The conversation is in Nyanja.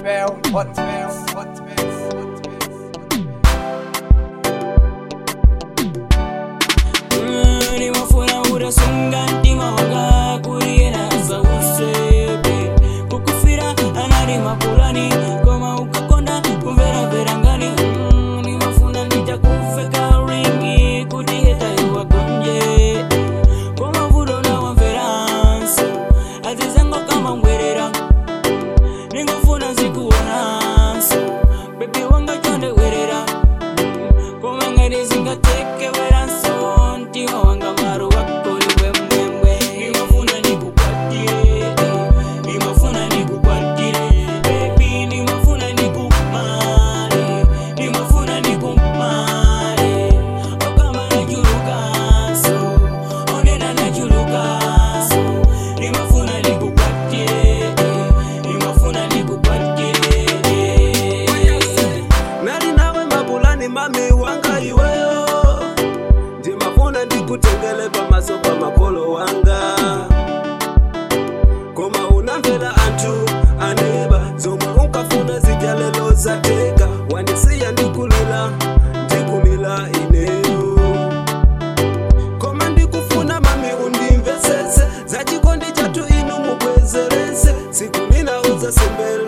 Hotmail, Hotmail, Hotmail, Hotmail. nimafuna urasunga ntima wanga kuriyena zausebe kukufira anali mapulani koma ukakonda kumveramvera ngani Mm, nimafuna nditakufeka ringi kuti hetayo wagonje koma vudo nawamveranso azizango kama ngwerera ningofuna zikuonanso bebi wanga chonde werera koma ngati zingatekeweranso mtima wanga maro wakoli wemwemwe nimafuna nikukwatire nimafuna nikukwatire bebi nimafuna nikumale nimafuna nikumale okama nachulukanso onena nachulukanso nimafuna nikukwatire nimafuna nikukwatire nali nawe mapulani mami wanga iweyo ndimafuna ndikutengele pamaso pa makolo wanga koma unamvera anthu aneba zomwe unkafuna zijalelo zateka wandisiya ndikulila ndikulila ineyo koma ndikufuna mami undimvesese zachikondi chathu inu mubwezerese siku nina uzasembele